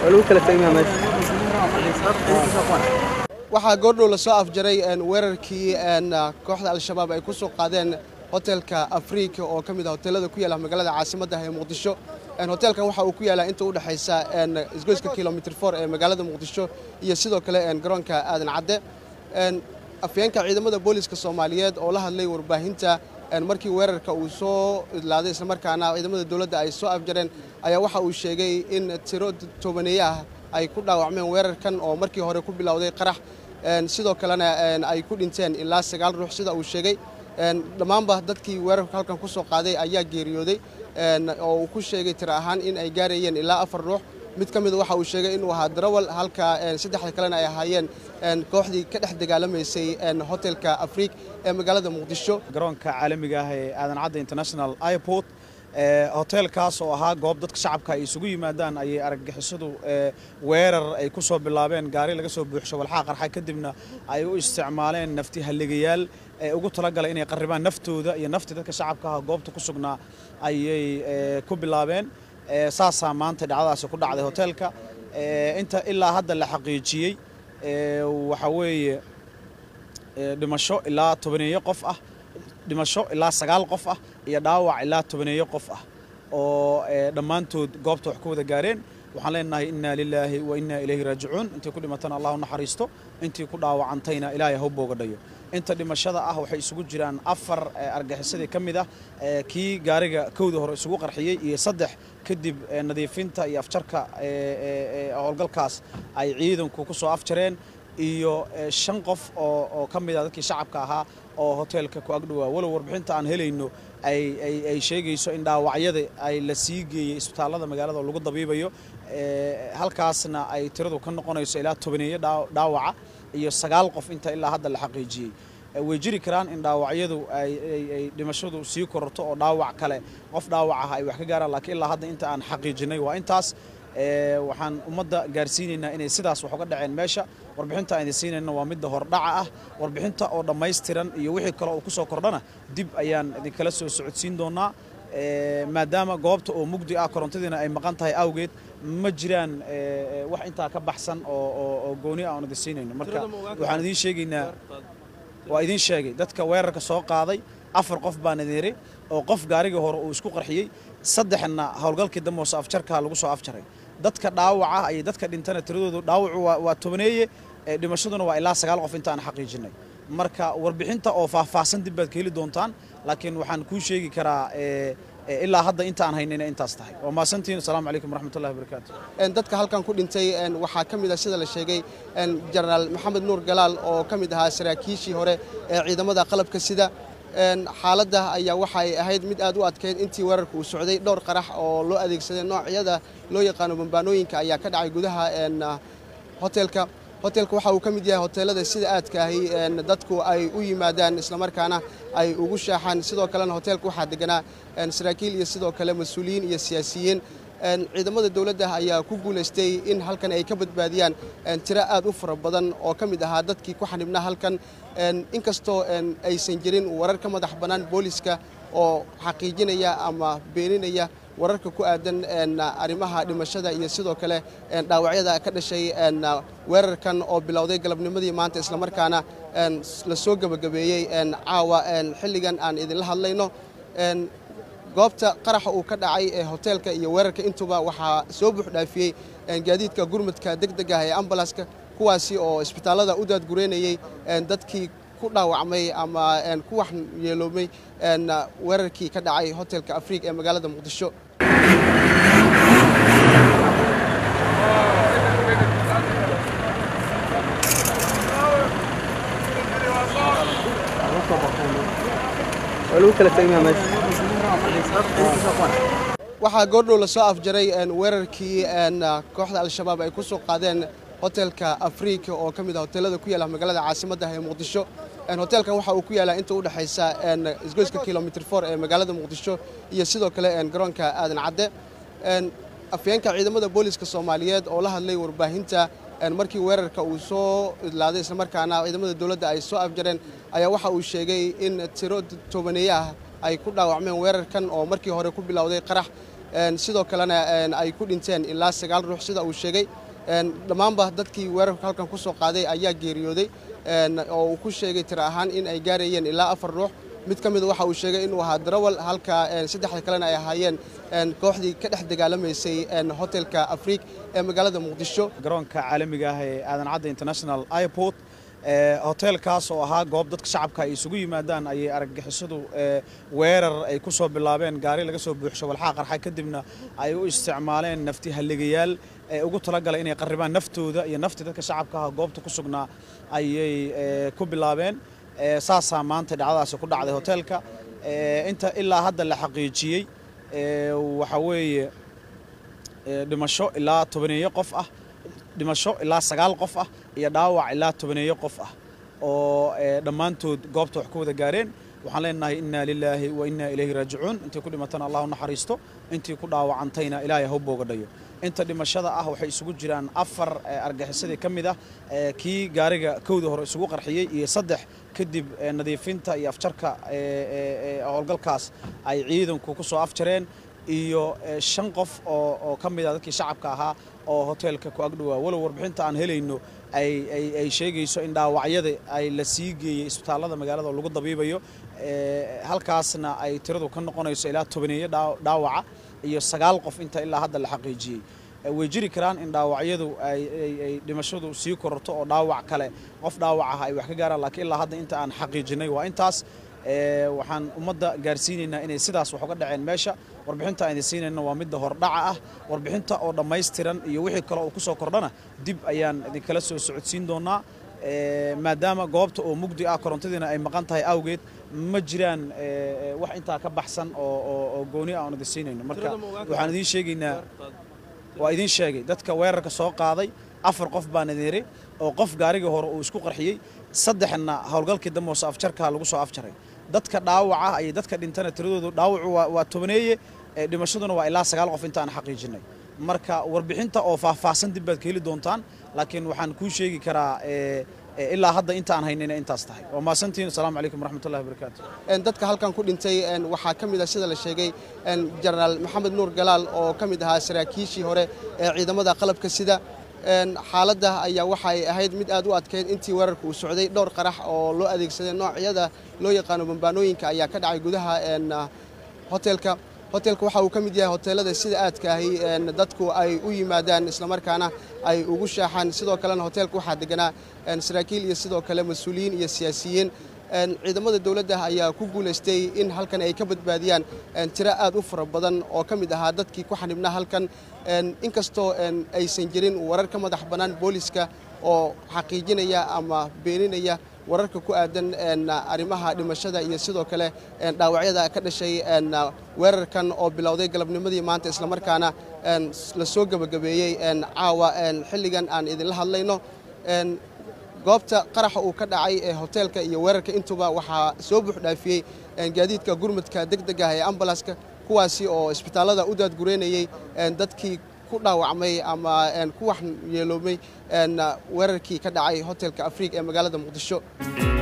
waxaa goordhow lasoo afjaray weerarkii kooxda al-shabaab ay ku soo qaadeen hotelka afrika oo ka mid ah hoteelada ku yaala magaalada caasimadda ee muqdisho hoteelkan waxa uu ku yaalaa inta u dhexaysa isgoyska kilomitr for ee magaalada muqdisho iyo sidoo kale garoonka aadan cadde afyeenka ciidamada booliska soomaaliyeed oo la hadlay warbaahinta markii weerarka uu soo idlaaday islamarkaana ciidamada dowladda ay soo afjareen ayaa waxa uu sheegay in tiro toobaneeye ah ay ku dhaawacmeen weerarkan oo markii hore ku bilowday qarax sidoo kalena ay ku dhinteen ilaa sagaal ruux sida uu sheegay dhammaanba dadkii weerarka halkan ku soo qaaday ayaa geeriyooday oo uu ku sheegay tiro ahaan in ay gaarayeen ilaa afar ruux mid ka mida waxa uu sheegay inuu ahaa darawal halka saddexda kalena ay ahaayeen kooxdii ka dhex dagaalamaysay hotelka afriik ee magaalada muqdisho garoonka caalamiga ah ee aadan cadda international airport hoteelkaas oo ahaa goob dadka shacabka ay isugu yimaadaan ayay argagixisadu weerar ay ku soo bilaabeen gaari laga soo buuxsho walxaa qarxa kadibna ay u isticmaaleen nafti halligayaal ee ugu talagalay inay qarribaan naftooda iyo naftii dadka shacabka ah goobta ku sugnaa ayay ku bilaabeen saasaa maanta dhacdadaasi ku dhacday hoteelka inta ilaa hadda la xaqiijiyey waxa weeye dhimasho ilaa tobaneeyo qof ah dhimasho ilaa sagaal qof ah iyo dhaawac ilaa tobaneeyo qof ah oo dhammaantood goobta wax ku wada gaareen waxaan leenahay inna lilaahi wa inna ilayhi raajicuun intii ku dhimatana allah u naxariisto intii ku dhaawacantayna ilaahay ha u boogadhayo inta dhimashada ah waxay isugu jiraan afar argaxisadii ka mid ah kii gaariga kowda hore isugu qarxiyey iyo saddex kadib nadiifinta iyo afjarka howlgalkaas ay ciidanku ku soo afjareen iyo shan qof oo ka mid ah dadkii shacabka ahaa oo hoteelka ku agdhowaa walow warbixinta aan helayno ay sheegayso in dhaawacyada ay la sii geeyey isbitaallada magaalada oo lagu dabiibayo halkaasna ay tiradu ka noqonayso ilaa tobaneeyo dhaawaca iyo sagaal qof inta ilaa hadda la xaqiijiyey way jiri karaan in dhaawacyadu ay dhimashadu sii kororto oo dhaawac kale qof dhaawac ah ay wax ka gaaraan laakiin ilaa hadda inta aan xaqiijinay waa intaas waxaan ummadda gaarsiinaynaa inay sidaas wax uga dhaceen meesha warbixinta aan idin siinayna waa midda hordhaca ah warbixinta oo dhammaystiran iyo wixii kale oo ku soo kordhana dib ayaan idinkala soo socodsiin doonaa maadaama goobta oo mugdi ah korontadiina ay maqan tahay awgeed ma jiraan wax intaa ka baxsan oo gooni ah aan idin siinayno marka waxaan idiin sheegaynaa waa idiin sheegay dadka weerarka soo qaaday afar qof baan idin yiri oo qof gaarigii hore uu isku qarxiyey saddexna howlgalkii dambe hoose afjarkaa lagu soo afjaray dadka dhaawaca iyo dadka dhintana tiradoodu dhaawacu waa tobaneeye dhimashaduna waa ilaa sagaal qof inta aan xaqiijinay marka warbixinta oo faahfaahsan dib baad ka heli doontaan laakiin waxaan kuu sheegi karaa ilaa hadda inta aan haynayna intaas tahay waa mahadsantihin asalaamu calaykum waraxmatullahi wabarakaatu dadka halkan ku dhintay waxaa ka mid ah sida la sheegay jenaraal maxamed nuur galaal oo ka mid ahaa saraakiishii hore ee ciidamada qalabka sida xaaladda ayaa waxay ahayd mid aad u adkeyd intii weerarka uu socday dhowr qarax oo loo adeegsaday noocyada loo yaqaano bambaanooyinka ayaa ka dhacay gudaha hoteelka hoteelka waxa uu ka mid yahay hoteelada sida aadka ahi dadku ay u yimaadaan islamarkaana ay ugu shaaxaan sidoo kalena hoteelka waxaa deganaa saraakiil iyo sidoo kale mas-uuliyiin iyo siyaasiyiin ciidamada dowladda ayaa ku guulaystay in halkan ay ka badbaadiyaan tiro aad u fara badan oo ka mid ahaa dadkii ku xanibnaa halkan inkastoo aysan jirin warar ka madax bannaan booliska oo xaqiijinaya ama beeninaya wararka ku aadan arrimaha dhimashada iyo sidoo kale dhaawacyada ka dhashay weerarkan oo bilowday galabnimadii maanta islamarkaana la soo gebagabeeyey caawa xilligan aan idinla hadlayno goobta qaraxa uu ka dhacay ee hoteelka iyo weerarka intuba waxaa soo buux dhaafiyey gaadiidka gurmudka degdeg ah ee ambalanska kuwaasi oo isbitaallada u daadgureynayey dadkii ku dhaawacmay ama ku wax yeeloomay weerarkii ka dhacay hotelka afriik ee magaalada muqdisho waxaa goordhow lasoo afjaray weerarkii kooxda al-shabaab ay ku soo qaadeen hotelka afrika oo ka mid ah hoteelada ku yaala magaalada caasimadda ee muqdisho hoteelkan waxa uu ku yaalaa inta u dhexaysa isgoyska kilomitr for ee magaalada muqdisho iyo sidoo kale garoonka aadan cadde afyeenka ciidamada booliska soomaaliyeed oo la hadlay warbaahinta markii weerarka uu soo idlaaday islamarkaana ciidamada dowladda ay soo afjareen ayaa waxa uu sheegay in tiro toobaneeye ah ay ku dhaawacmeen weerarkan oo markii hore ku bilowday qarax sidoo kalena ay ku dhinteen ilaa sagaal ruux sida uu sheegay dhammaanba dadkii weerarka halkan ku soo qaaday ayaa geeriyooday oo uu ku sheegay tiro ahaan in ay gaarayeen ilaa afar ruux mid ka mida waxa uu sheegay inuu ahaa darawal halka saddexda kalena ay ahaayeen kooxdii ka dhex dagaalamaysay hotelka afriik ee magaalada muqdisho garoonka caalamiga ah ee aadan cadda international airport hoteelkaas oo ahaa goob dadka shacabka ay isugu yimaadaan ayay argagixisadu weerar ay ku soo bilaabeen gaari laga soo buuxsho walxaa qarxa kadibna ay u isticmaaleen nafti halligayaal ee ugu talagalay inay qarribaan naftooda iyo nafti dadka shacabka ah goobta ku sugnaa ayay ku bilaabeen saasaa maanta dhacdadaasi ku dhacday hoteelka inta ilaa hadda la xaqiijiyey waxa weeye dhimasho ilaa tobaneeyo qof ah dhimasho ilaa sagaal qof ah iyo dhaawac ilaa tobaneeyo qof ah oo dhammaantood goobta wax ku wada gaareen waxaan leenahay inna lilaahi wa inna ilayhi raajicuun intii ku dhimatana allah u naxariisto intii ku dhaawacantayna ilaahay ha u boogadhayo inta dhimashada ah waxay isugu jiraan afar argaxisadii ka mid ah kii gaariga kowda hore isugu qarxiyey iyo saddex kadib nadiifinta iyo afjarka howlgalkaas ay ciidanku ku soo afjareen iyo shan qof oo ka mid ah dadkii shacabka ahaa oo hoteelka ku agdhowaa walow warbixinta aan helayno ay sheegayso in dhaawacyada ay la sii geeyey isbitaallada magaalada oo lagu dabiibayo halkaasna ay tiradu ka noqonayso ilaa tobaneeyo dhaawaca iyo sagaal qof inta ilaa hadda la xaqiijiyey way jiri karaan in dhaawacyadu ay dhimashadu sii kororto oo dhaawac kale qof dhaawac ah ay wax ka gaaraan laakiin ilaa hadda inta aan xaqiijinay waa intaas waxaan ummadda gaarsiinaynaa inay sidaas wax uga dhaceen meesha warbixinta aan idin siinayna waa midda hordhaca ah warbixinta oo dhammaystiran iyo wixii kale oo ku soo kordhana dib ayaan idinkala soo socodsiin doonaa maadaama goobta oo mugdi ah korontadiina ay maqan tahay awgeed ma jiraan wax intaa ka baxsan oo gooni ah aan idin siinayno marka waxaan idiin sheegaynaa waa idiin sheegay dadka weerarka soo qaaday afar qof baan idin yiri oo qof gaarigii hore uu isku qarxiyey saddexna howlgalkii dambe hoose afjarkaa lagu soo afjaray dadka dhaawaca iyo dadka dhintana tiradoodu dhaawacu waa tobaneeye dhimashaduna waa ilaa sagaal qof inta aan xaqiijinay marka warbixinta oo faahfaahsan dib baad ka heli doontaan laakiin waxaan kuu sheegi karaa ilaa hadda inta aan haynayna intaas tahay waa mahadsantihin asalaamu calaykum waraxmatullahi wabarakaatu dadka halkan ku dhintay waxaa ka mid ah sida la sheegay jenaraal maxamed nuur galaal oo ka mid ahaa saraakiishii hore ee ciidamada qalabka sida xaaladda ayaa waxay ahayd mid aad u adkeyd intii weerarka uu socday dhowr qarax oo loo adeegsaday noocyada loo yaqaano bambaanooyinka ayaa ka dhacay gudaha hoteelka hoteelka waxa uu ka mid yahay hoteelada sida aadka ahi dadku ay u yimaadaan islamarkaana ay ugu shaaxaan sidoo kalena hoteelka waxaa deganaa saraakiil iyo sidoo kale mas-uuliyiin iyo siyaasiyiin ciidamada dowladda ayaa ku guulaystay in halkan ay ka badbaadiyaan tiro aad u fara badan oo ka mid ahaa dadkii ku xanibnaa halkan inkastoo aysan jirin warar ka madax bannaan booliska oo xaqiijinaya ama beeninaya wararka ku aadan arrimaha dhimashada iyo sidoo kale dhaawacyada ka dhashay weerarkan oo bilowday galabnimadii maanta islamarkaana la soo gebagabeeyey caawa xilligan aan idinla hadlayno goobta qaraxa uu ka dhacay ee hoteelka iyo weerarka intuba waxaa soo buux dhaafiyey gaadiidka gurmudka degdeg ah ee ambalanska kuwaasi oo isbitaallada u daadgureynayey dadkii ku dhaawacmay ama ku wax yeeloomay weerarkii ka dhacay hotelka afriik ee magaalada muqdisho